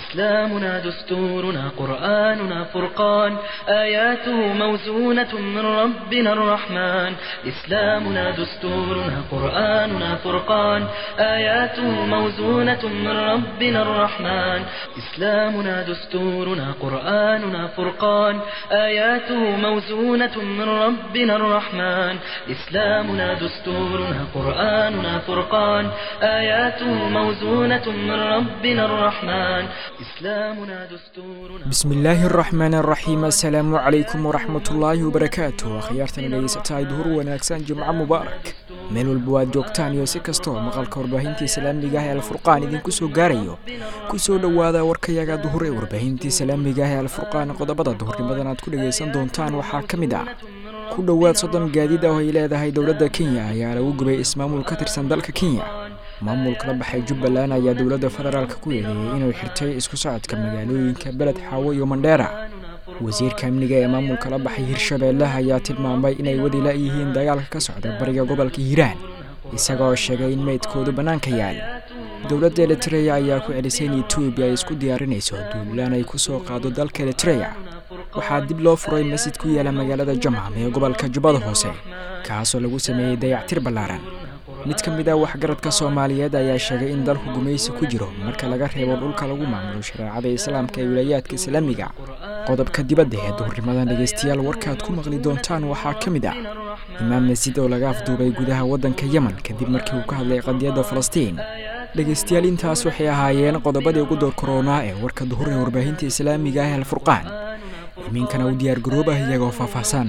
إسلامنا دستورنا قرآننا فرقان آياته موزونة من ربنا الرحمن إسلامنا دستورنا قرآننا فرقان آياته موزونة من ربنا الرحمن إسلامنا دستورنا قرآننا فرقان آياته موزونة من ربنا الرحمن إسلامنا دستورنا قرآننا فرقان آياته موزونة من ربنا الرحمن إسلامنا دستورنا بسم الله الرحمن الرحيم السلام عليكم ورحمة الله وبركاته akhyaartan dhegeysataa duhur wanaagsan jimco mubaarak meel walba waad joogtaan iyo si kastoo maqalka warbaahinta islaamiga ah ee alfurqaan idinku soo gaarayo kusoo dhowaada warkayaga duhur ee warbaahinta islaamiga ah ee alfurqaan qodobada duhurnimadan aad ku dhegaysan doontaan waxaa ka mid ah ku dhowaad soddon gaadiid ah oo ay leedahay dowladda kenya ayaa lagu gubay ismaamul ka tirsan dalka kenya maamulka la baxay jubbaland ayaa dowladda federaalk ku eedeeyey inuu xirtay isku socodka magaalooyinka beled xaawo iyo mandheera wasiirka amniga ee maamulka la baxay hirshabeelle ayaa tilmaamay inay wadi la-yihiin dagaalka ka socda bariga gobolka hiiraan isagoo sheegay in meydkoodu bannaanka yaal dowladda eritreya ayaa ku celisay in etoobiya ay isku diyaarinayso duulaan ay ku soo qaado dalka eritreya waxaa dib loo furay masjid ku yaala magaalada jamham ee gobolka jubbada hoose kaasoo lagu sameeyey dayactir ballaaran mid ka mid ah waxgaradka soomaaliyeed ayaa sheegay in dalku gumaysi ku jiro marka laga reebo dhulka lagu maamulo shareecada islaamka ee wilaayaadka islaamiga qodobka dibadda ee duhurnimadan dhegaystayaal warkaad ku maqli doontaan waxaa ka mid ah imaam masjid oo laga afduubay gudaha waddanka yemen kadib markii uu ka hadlay qadiyadda falastiin dhegaystayaal intaas waxay ahaayeen qodobadii ugu door koronaa ee warka duhur ee warbaahinta islaamiga ah alfurqaan iminkana u diyaargaroobah iyagoo faahfaahsan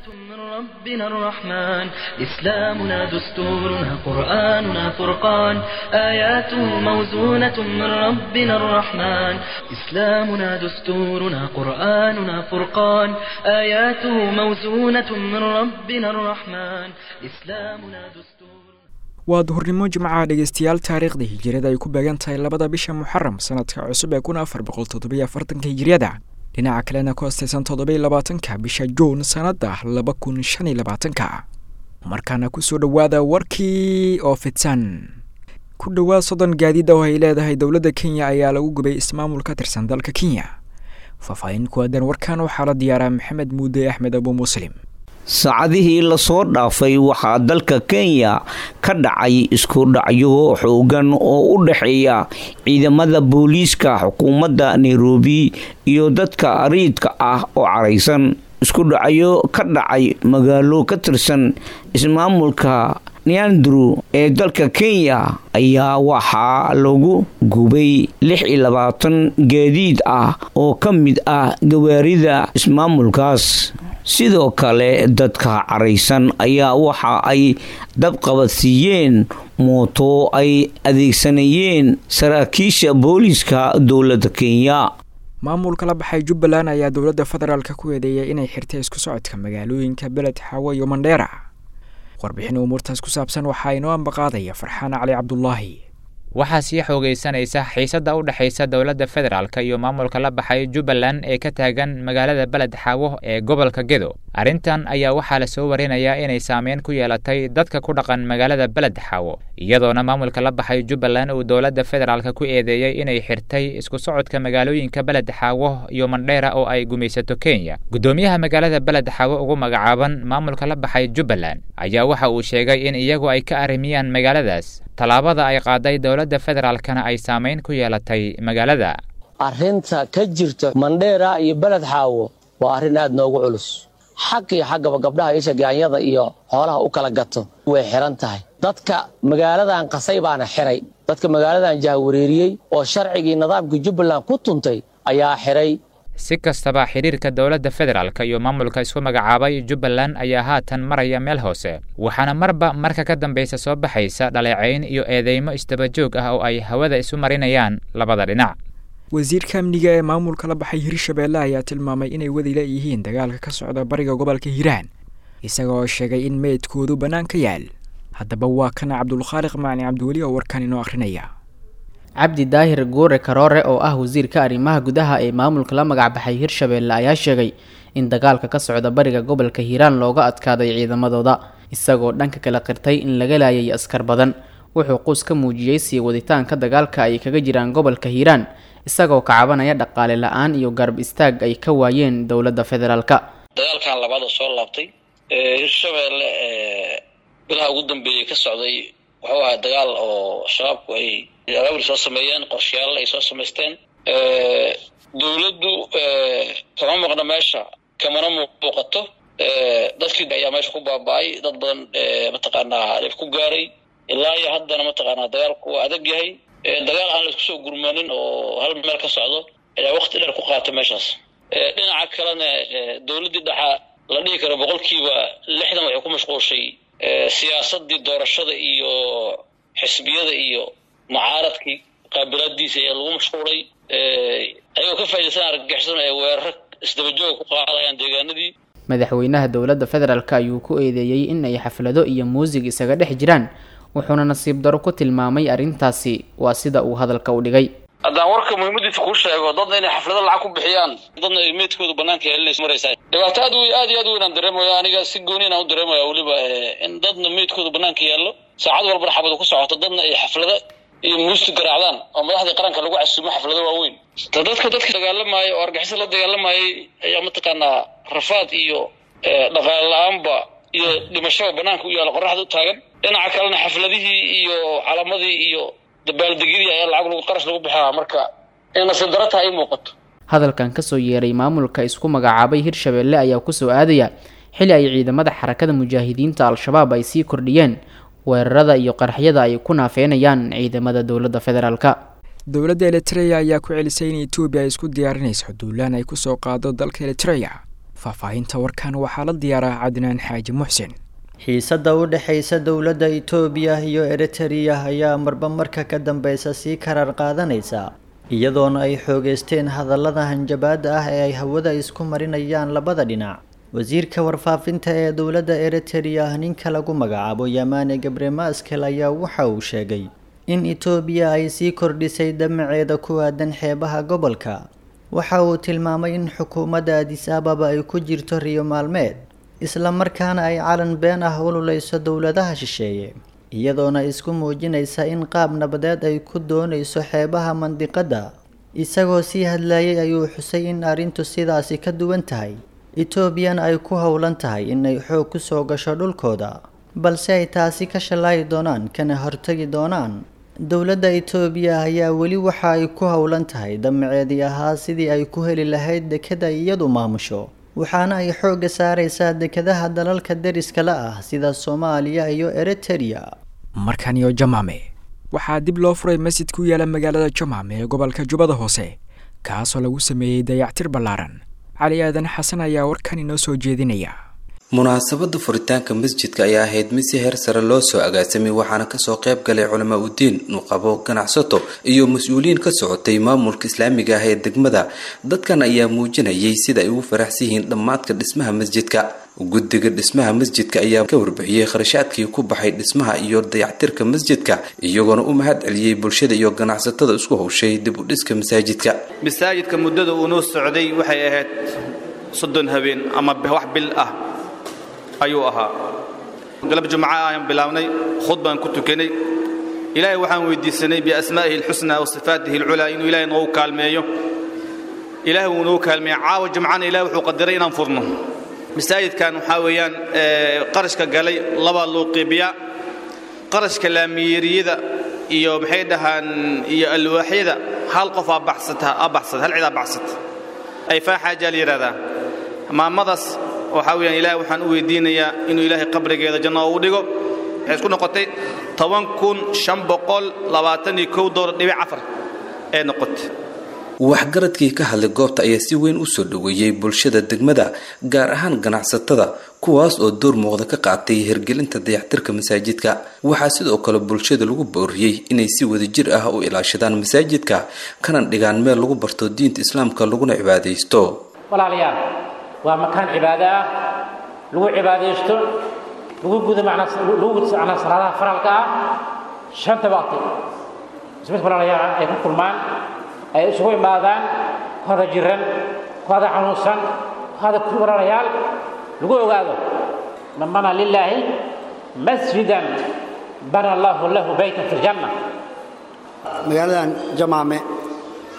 ربنا الرحمن إسلامنا دستورنا قرآننا فرقان آياته موزونة من ربنا الرحمن إسلامنا دستورنا قرآننا فرقان آياته موزونة من ربنا الرحمن إسلامنا دستورنا waa duhurnimo jimcaha dhegeystayaal taariikhda hijiriyada ay ku beegan tahay labada bisha muxaram sanadka cusub ee kun afar boqol toddobiyo afartanka hijiriyada dhinaca kalena ku astaysan toddobiy labaatanka bisha juun sanada laba kun shan iyo labaatanka markaana kusoo dhowaada warkii oo fidsan ku dhowaad soddon gaadiid oo ay leedahay dowladda kenya ayaa lagu gubay ismaamul ka tirsan dalka kenya faahfaahin ku aadan warkan waxaa la diyaaraa maxamed muude axmed abu muslim saacadihii lasoo dhaafay waxaa dalka kenya ka dhacay isku dhacyo xoogan oo u dhexeeya ciidamada booliiska xukuumadda nairobi iyo dadka ariidka ah oo caraysan isku dhacyo ka dhacay magaalo ka tirsan ismaamulka neandru ee dalka kenya ayaa waxaa lagu gubay lix iyo labaatan gaadiid ah oo ka mid ah gawaarida ismaamulkaas sidoo kale dadka caraysan ayaa waxa ay dabqabadsiiyeen mooto ay adeegsanayeen saraakiisha booliiska dowladda kenya maamulka la baxay jubbaland ayaa dowladda federaalk ku eedeeyay inay xirtay isku socodka magaalooyinka beled xaawo iyo mandheera warbixin umuurtaas ku saabsan waxaa inoo ambaqaadaya farxaan cali cabdulaahi waxaa sii xoogaysanaysa xiisadda u dhexaysa dowladda federaalk iyo maamulka la baxay jubbaland ee ka taagan magaalada beled xaawo ee gobolka gedo arrintan ayaa waxaa lasoo warinayaa inay saameyn ku yeelatay dadka ku dhaqan magaalada beled xaawo iyadoona maamulka la baxay jubbaland uu dowladda federaalk ku eedeeyey inay xirtay isku socodka magaalooyinka beled xaawo iyo mandheera oo ay gumaysato kenya guddoomiyaha magaalada beled xaawo ugu magacaaban maamulka la baxay jubbaland ayaa waxa uu sheegay in iyagu ay ka arrimiyaan magaaladaas tallaabada ay qaaday dowladda federaalkana ay saamayn ku yeelatay magaalada arrinta ka jirta mandheera iyo beled xaawo waa arrin aad noogu culus xag iyo xaggaba gabdhaha isha gaanyada iyo xoolaha u kala gato way xiran tahay dadka magaaladan qasay baana xiray dadka magaaladan jahwareeriyey oo sharcigii nidaamkii jubbaland ku tuntay ayaa xiray si kastaba xidhiirka dowladda federaalk iyo maamulka isku magacaabay jubbaland ayaa haatan maraya meel hoose waxaana marba marka ka dambaysa soo baxaysa dhaleecayn iyo eedeymo isdabajoog ah oo ay hawada isu marinayaan labada dhinac wasiirka amniga ee maamulka la baxay hirshabeelle ayaa tilmaamay inay wadi la-yihiin dagaalka ka socda bariga gobolka hiiraan isagaoo sheegay in meydkoodu bannaan ka yaal haddaba waa kana cabdulkhaaliq macni cabdiweli oo warkan inoo akhrinaya cabdi daahir guure karoore oo ah wasiirka arrimaha gudaha ee maamulka la magacbaxay hirshabeelle ayaa sheegay in dagaalka ka socda bariga gobolka hiiraan looga adkaaday ciidamadooda isagoo dhanka kala qirtay in laga laayay askar badan wuxuu quus ka muujiyey sii waditaanka dagaalka ay kaga jiraan gobolka hiiraan isagoo ka cabanaya dhaqaale la-aan iyo garab istaag ay ka waayeen dowladda federaalka dagaalkan labaad oo soo laabtay hirshabeelle bilaha ugu dambeeyey ka socday wuxuu ahaa dagaal oo shabaabku ay abaabul soo sameeyeen qorshayaal ay soo samaysteen dowladdu kama maqno meesha kamana muuqato dadkii ayaa meesha ku baaba-ay dad badan mataqaanaa dhib ku gaaray ilaa iyo haddana mataqaanaa dagaalku waa adag yahay dagaal aan laisku soo gurmanin oo hal meel ka socdo ayaa wakti dheer ku qaata meeshaas dhinaca kalena dowladdii dhaxa la dhihi karo boqolkiiba lixdan waxay ku mashquulshay siyaasadii doorashada iyo xisbiyada iyo mucaaradkii qaabilaadiisa ayaa lagu mashquulay ayagoo ka faaidaysan argagixisan ay weeraro isdabajooga ku qaadayaan deegaanadii madaxweynaha dowladda federaalk ayuu ku eedeeyey in ay xaflado iyo muusig isaga dhex jiraan wuxuuna nasiib daro ku tilmaamay arrintaasi waa sida uu hadalka u dhigay haddaan warka muhiimadiisa kuu sheego dadna inay xaflado lacag ku bixiyaan dadna ay meydkooda banaanka yeelinaysa maraysaa dhibaato aad u aad iyo aad u weyn aan dareemaya aniga si gooni aan u dareemaya weliba in dadna meydkooda banaanka yaallo saacad walbana xabadu ku socoto dadna ay xaflado iyo muusti garaacdaan oo madaxdii qaranka lagu casuumo xaflado waaweyn dadka dadka dagaalamaaya oo argixisa la dagaalamayay ayaa mataqaanaa rafaad iyo dhaqaale la-aanba iyo dhimashaba banaanka u yaalla qoraxda u taagan dhinaca kalena xafladihii iyo calamadii iyo dabaaldegyadii ayaa lacag lagu qarash lagu bixinaa marka in nasiib daro tahay ay muuqato hadalkan kasoo yeeray maamulka isku magacaabay hirshabeelle ayaa kusoo aadaya xili ay ciidamada xarakada mujaahidiinta al-shabaab ay sii kordhiyeen weerarada iyo qaraxyada ay ku naafeynayaan ciidamada dowladda federaalka dowladda eritreya ayaa ku celisay in etoobiya ay isku diyaarinayso duulaan ay kusoo qaado dalka eritreya faahfaahinta warkan waxaa la diyaaraa cadnaan xaaji muxsin xiisadda u dhexaysa dowladda itoobiya iyo eritereya ayaa marba marka ka dambeysa sii karar qaadanaysa iyadoona ay xoogeysteen hadallada hanjabaada ah ee ay hawada isku marinayaan labada dhinac wasiirka warfaafinta ee dowladda eritereya ninka lagu magacaabo yamane gabre maskel ayaa waxa uu sheegay in itoobiya ay sii kordhisay damaceeda ku aadan xeebaha gobolka waxa uu tilmaamay in xukuumadda adis ababa ay ku jirto riyo maalmeed isla markaana ay calan been ah ululeyso dowladaha shisheeye iyadoona isku muujinaysa in qaab nabadeed ay ku doonayso xeebaha mandiqadda isagoo sii hadlayay ayuu xusay in arrintu sidaasi ka duwan tahay etoobiyana ay ku howlan tahay inay xoog ku soo gasho dhulkooda balse ay taasi ka shallaayi doonaan kana hortagi doonaan dowladda itoobiya ayaa weli waxa ay ku howlan tahay damaceedii ahaa sidii ay ku heli lahayd dekada iyadu maamusho waxaana ay xoogga saaraysaa dekadaha dalalka deriska la ah sida soomaaliya iyo eritereya markan iyo jamaame waxaa dib loo furay masjid ku yaala magaalada jamaame ee gobolka jubbada hoose kaasoo lagu sameeyey dayactir ballaaran cali aadan xasan ayaa warkan inoo soo jeedinaya munaasabada furitaanka masjidka ayaa ahayd mid si heer sare loo soo agaasamay waxaana kasoo qayb galay culamaa udiin nuqabo ganacsato iyo mas-uuliyiin ka socotay maamulka islaamiga ah ee degmada dadkan ayaa muujinayay sida ay ugu faraxsan yihiin dhammaadka dhismaha masjidka guddiga dhismaha masjidka ayaa ka warbixiyey kharashaadkii ku baxay dhismaha iyo dayactirka masjidka iyagoona u mahad celiyey bulshada iyo ganacsatada isku howshay dib u dhiska masaajidka masaajidka muddada uu noo socday waxay ahayd soddon habeen ama wax bil ah ayuu ahaa galab jumca ayaan bilaabnay khudbaan ku tukanay ilaahay waxaan weydiisanay biasmaa'ihi alxusnaa wa sifaatihi alculaa inuu ilaahay noogu kaalmeeyo ilaahay wuu noogu kaalmeeya caawa jumcana ilahay wuxuu qadiray inaan furno masaajidkan waxaa weeyaan qarashka galay labaa loo qeybiyaa qarashka laamiyeeriyada iyo maxay dhahaan iyo alwaaxyada hal qof aa baxsata aa baxsata hal cid aa baxsata ay faaxaajaa la yidhahdaa maamadaas waxaa weyaan ilahay waxaan u weydiinayaa inuu ilaahay qabrigeeda janno ugu dhigo waxay isku noqotay toban kun shan boqol labaatan iyo kow doolar dhibic afar ee noqotay waxgaradkii ka hadlay goobta ayaa si weyn u soo dhoweeyey bulshada degmada gaar ahaan ganacsatada kuwaas oo door muuqda ka qaatay hirgelinta dayactirka masaajidka waxaa sidoo kale bulshada lagu booriyey inay si wadajir ah u ilaashadaan masaajidka kana dhigaan meel lagu barto diinta islaamka laguna cibaadaysto walaalayaal waa makaan cibaado ah lagu cibaadaysto lagu gudo lagu gudo macnaa salaadaha faralka ah shanta waqti ismid walaalayaal ay ku kulmaan ay isugu imaadaan hada jiran hada xanuunsan hada walaalayaal lagu ogaado man bana lilaahi masjidan bana allahu lahu baytan fi ljanna magaaladan jamaame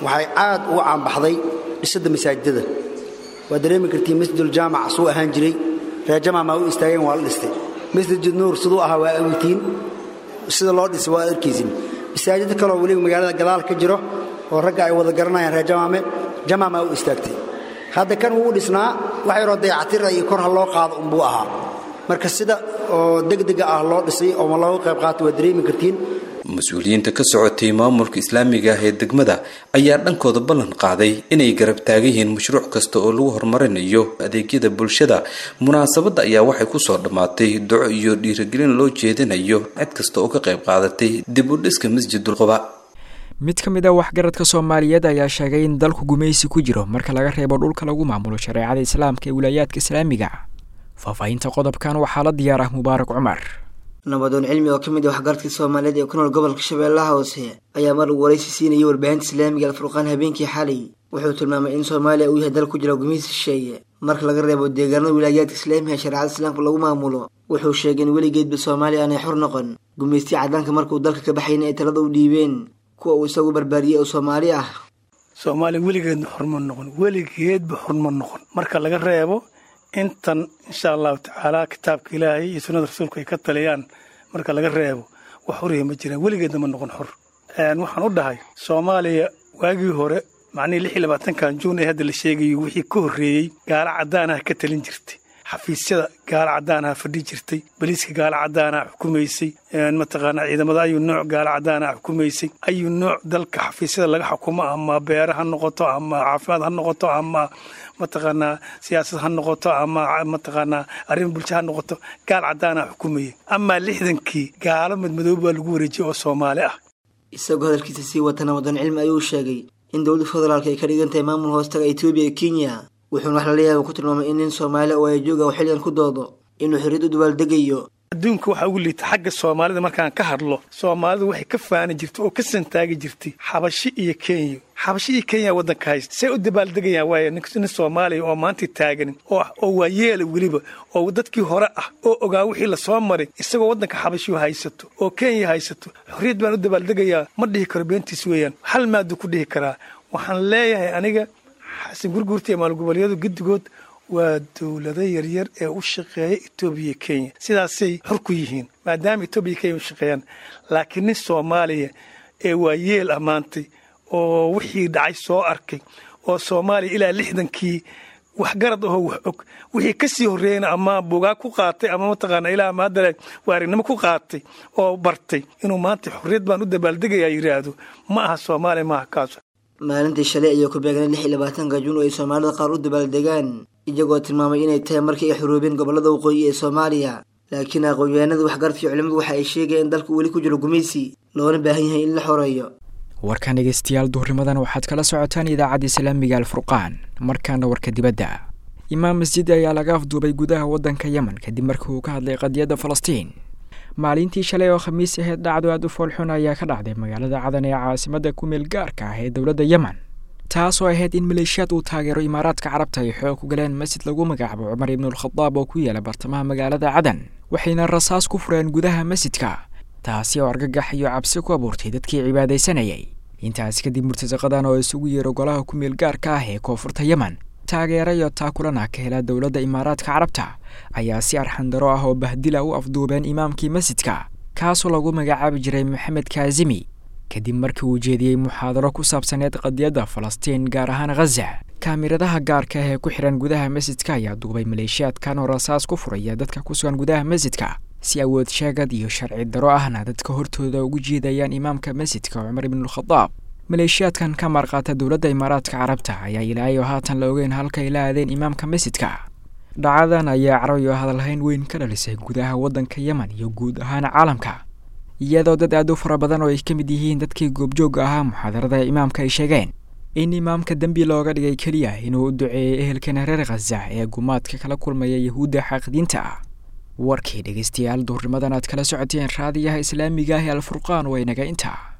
waxay aad uga caanbaxday dhisidda masaajidada waa dareemi kartiin masjiduljaamac suu ahaan jiray reerjamac maa u istaageen waa la dhistay masjid nuur siduu ahaa waa awtiin sida loo dhisay waa arkaysin masaajid kaloo weliba magaalada gadaal ka jiro oo ragga ay wada garanayaan reer jamaame jamac maa u istaagtay hadda kan wuu dhisnaa wax yaroo dayactira iyo kor ha loo qaado unbuu ahaa marka sida oo degdega ah loo dhisay oo looga qayb qaatay waa dareemi kartiin mas-uuliyiinta ka socotay maamulka islaamiga ah ee degmada ayaa dhankooda ballan qaaday inay garab taagan yihiin mashruuc kasta oo lagu horumarinayo adeegyada bulshada munaasabadda ayaa waxay kusoo dhammaatay duco iyo dhiirigelin loo jeedinayo cid kasta oo ka qayb qaadatay dib u dhiska masjidul quba mid ka mid a waxgaradka soomaaliyeed ayaa sheegay in dalku gumaysi ku jiro marka laga reebo dhulka lagu maamulo shareecada islaamka ee wilaayaadka islaamiga faahfaahinta qodobkan waxaa la diyaar ah mubaarak cumar nabadoon cilmi oo ka mid ah waxgaradka soomaaliyeed ee ku nool gobolka shabeellaha hoose ayaa mar waraysi siinayay warbaahinta islaamiga alfurqaan habeenkii xalay wuxuu tilmaamay in soomaaliya uu yahay dal ku jira gumaysi shisheeye marka laga reebo deegaanada wilaayaadka islaamiga shareecada islaamka lagu maamulo wuxuu sheegay in weligeedba soomaaliya aanay xor noqon gumaystiya caddaanka markuu dalka ka baxayna ay talada u dhiibeen kuwa uu isagu barbaariyey oo soomaali ah soomaaliya weligeedba xorma noqon weligeedba xorma noqon marka laga reebo intan insha allahu tacaala kitaabka ilaahay iyo sunnada rasuulku ay ka taliyaan marka laga reebo wax horiya ma jiraan weligeedna ma noqon xor waxaan u dhahay soomaaliya waagii hore macnihii lix iyo labaatankan juun ee hadda la sheegayo wixii ka horreeyey gaalo caddaanaha ka talin jirtay xafiisyada gaalo caddaanaha fadhi jirtay baliiska gaalo caddaanaha xukumaysay mataqaanaa ciidamada ayuu nooc gaalo caddaanaha xukumaysay ayuu nooc dalka xafiisyada laga xukumo ama beere ha noqoto ama caafimaad ha noqoto ama mataqaanaa siyaasad ha noqoto ama mataqaanaa arrin bulsho ha noqoto gaal caddaanaha xukumayay amaa lixdankii gaalo madmadoob baa lagu wareejiyay oo soomaali ah isagoo hadalkiisa sii wata nabadoon cilmi ayuu sheegay in dowladda federaalka ay ka dhigan tahay maamul hoostaga etoobiya iyo kenya wuxuuna wax lala yaaba ku tilmaamay in nin soomaali oo ayajooga oo xilligan ku doodo inuu xorriyad u dabaaldegayo adduunka waxaa ugu liita xagga soomaalida markaan ka hadlo soomaalidu waxay ka faani jirtay oo ka santaagi jirtay xabashi iyo kenya xabashi iyo kenya waddanka haysta say u dabaaldegayaan waaya nin soomaaliya oo maanta taaganin oo waa yeela weliba oo dadkii hore ah oo ogaa wixii lasoo maray isagoo waddanka xabashiyu haysato oo kenya haysato xorriyad baan u dabaaldegayaa ma dhihi karo beentiis weeyaan hal maaduu ku dhihi karaa waxaan leeyahay aniga xasan gurguurta iyo maalgoboleedyadu guddigood waa dowlado yaryar ee u shaqeeya etoobiya iyo kenya sidaasay xor ku yihiin maadaama etoobiya iyo kenya u shaqeeyaan laakiin nin soomaaliya ee waa yeel ammaantay oo wixii dhacay soo arkay oo soomaaliya ilaa lixdankii waxgarad ahoo wax og wixii ka sii horreeyana ama bugaag ku qaatay ama mataqaana ilaa ama haddale waarignimo ku qaatay oo bartay inuu maanta xorriyad baan u dabaaldegayaa yidhaahdo ma aha soomaaliya maaha kaaso maalintii shalay ayaa ku beegnay lix iyo labaatanka juun oo ay soomaalida qaar u dabaaldegaan iyagoo tilmaamay inay tahay markii ay xuruubeen gobollada waqooyi ee soomaaliya laakiin aqoon-yahanada waxgaradkii culimmadu waxa ay sheegayeen in dalku weli ku jiro gumaysi loona baahan yahay in la xoreeyo warkan dhegeystayaal duhurnimadan waxaad kala socotaan idaacadda islaamiga alfurqaan markaana warka dibadda imaam masjid ayaa laga afduubay gudaha waddanka yemen kadib markii uu ka hadlay qadiyadda falastiin maalintii shalay oo khamiis aheyd dhacdo aad u foolxun ayaa ka dhacday magaalada cadan ee caasimadda ku meel gaarka ah ee dowladda yemen taasoo ahayd in maleeshiyaad uu taageero imaaraadka carabta ay xoog ku galeen masjid lagu magacaabo cumar ibnuulkhadaab oo ku yaala bartamaha magaalada cadan waxayna rasaas ku fureen gudaha masjidka taasi oo argagax iyo cabsi ku abuurtay dadkii cibaadaysanayay intaasi kadib murtasaqadan oo isugu yeero golaha ku meel gaarka ah ee koonfurta yemen taageera iyo taakulana ka hela dowladda imaaraadka carabta ayaa si arxandaro ah oo bahdila u afduubeen imaamkii masjidka kaasoo lagu magacaabi jiray maxamed kaazimi kadib markii uu jeediyey muxaadaro ku saabsaneed qadiyadda falastiin gaar ahaan khaza kaamiradaha gaarka ah ee ku xihan gudaha masjidka ayaa duubay maleeshiyaadkan oo rasaas ku furaya dadka ku sugan gudaha masjidka si awood sheegad iyo sharci daro ahna dadka hortooda ugu jiidayaan imaamka masjidka cumar ibnuulkhadaab maleeshiyaadkan ka marqaata dowladda imaaraadka carabta ayaa ilaayo haatan la ogeyn halkay la aadeen imaamka masjidka dhacadan ayaa carayo hadalhayn weyn ka dhalisay gudaha waddanka yemen iyo guud ahaan caalamka iyadoo dad aad u fara badan oo ay ka mid yihiin dadkii goobjoogga ahaa muxaadarada imaamka ay sheegeen in imaamka dembi looga dhigay keliya inuu u duceeyey ehelkana reer khaza ee gumaadka kala kulmaya yahuudda xaaqidiinta ah warkii dhegeystayaal duhurnimadan aad kala socoteen raadiyaha islaamiga ah ee alfurqaan waa inaga intaa